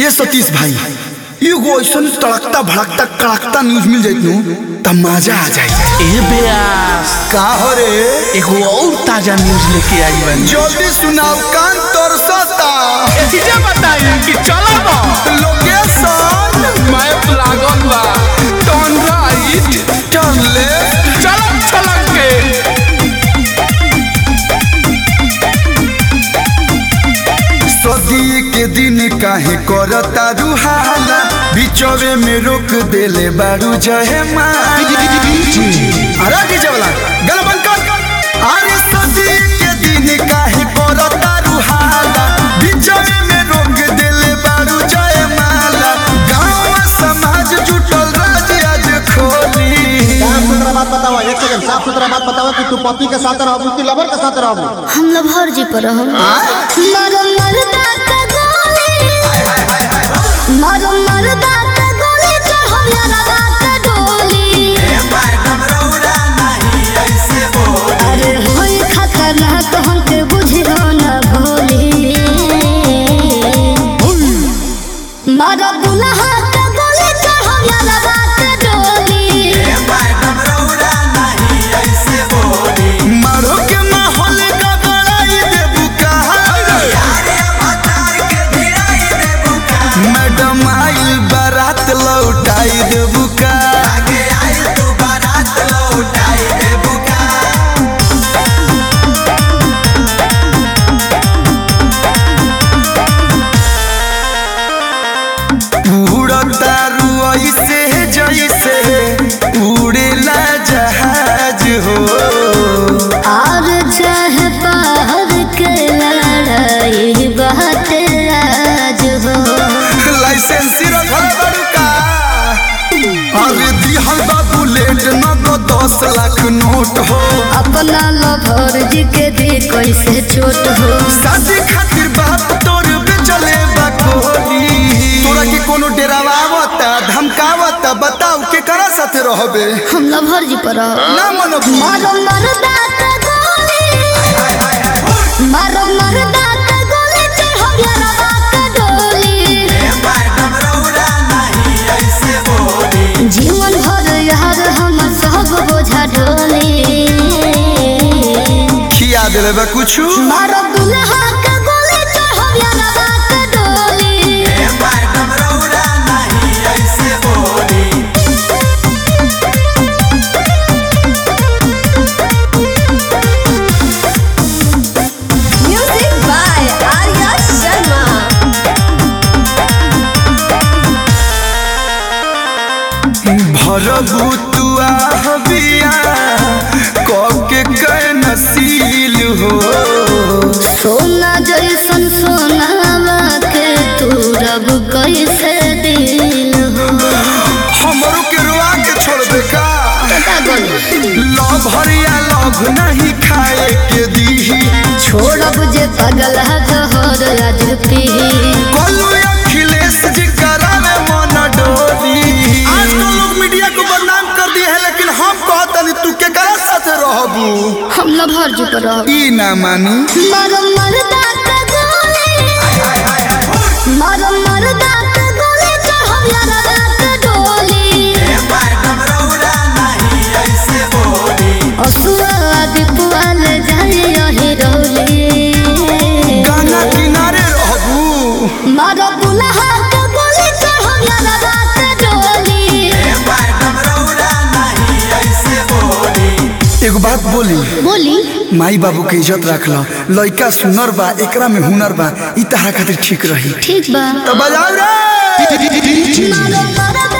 ये सतीश भाई एगो ऐसन तड़कता भड़कता कड़कता न्यूज मिल जाइत नु त मजा आ जाए ए बेयास का हो रे एगो और ताजा न्यूज लेके आई बनी जल्दी सुनाओ कान तरसता चीजें बताई कि चला बा लोकेशन मैप लागल बा टर्न राइट टर्न लेफ्ट चलक चलक के सदी के दिन काहे करता रुहाला बिचवे में रोक देले बारू जहे माला अरे डीजे वाला गल बंद कर अरे सदी के दिन काहे करता रुहाला बिचवे में रोक देले बारू जहे माला गांव समाज जुटल राज आज खोली साफ सुथरा बात बतावा एक सेकंड साफ सुथरा बात बतावा कि तू पति के साथ रहबू कि लवर के साथ रहबू हम लभर जी पर हम मरो मरदा का गोली मरो मरदा का गोली चढ़ो यारा का डोली अरे होई खतरनाक हमके बुझियो ना भोली मरो दुल्हा का गोली चढ़ो यारा का डोली मारो के माहौल का बड़ाई देबू कहा मैडम आइल बारात लौटाई देबू का उड़ता रुई से जैसे उड़ेला जहाज हो और चाहे बाहर के लड़ाई बात राज हो लाइसेंस रखल बड़ू का अरे दिहल बा बुलेट न तो दस लाख नोट हो अपना लभर जी के दी कैसे छोट हो शादी खातिर बाप तोर बेचले बा कोली तोरा के कोनो डेरावावता धमकावता बताऊ के करा साथे रहबे हम लभर जी पर रहो। ना मनो मारो मरदा का गोली मारो मरदा का गोली चढ़ो यारा का डोली जीवन भर यार हम सब बोझा ढोली खिया देले बा कुछु मारो दुल्हा का गोली चढ़ो यारा का डोली Music by Arya Sharma. भरबू तू आहबिया के कै नसील हो सोना जैसन सोनावा के तू रब कैसे दिल हो हमरो के रुआ के छोड़बे का पता गल लव हरिया लव नहीं खाए के दीही छोड़ब जे पगल जहर आज पी बोलू अखिलेश जी करावे मन डोली आजकल लोग मीडिया को बदनाम कर दिए है लेकिन हम कहतनी तू के करा साथे रहबू हम लभर जी पर रहो। ई ना मानी मारो मरदा का गोली मारो मरदा का गोली चढ़ो यारा का डोली असुआ दीपुआ ले जाए यही रोली गाना किनारे रहबू मारो दुल्हा का गोली चढ़ो यारा का डोली एगो बात बोली बोली माई बाबू के इज्जत रख लो लइका सुनर बा एकरा में हुनर बा ई तहरा खातिर ठीक रही ठीक बा तो बजाओ रे मारो मरदा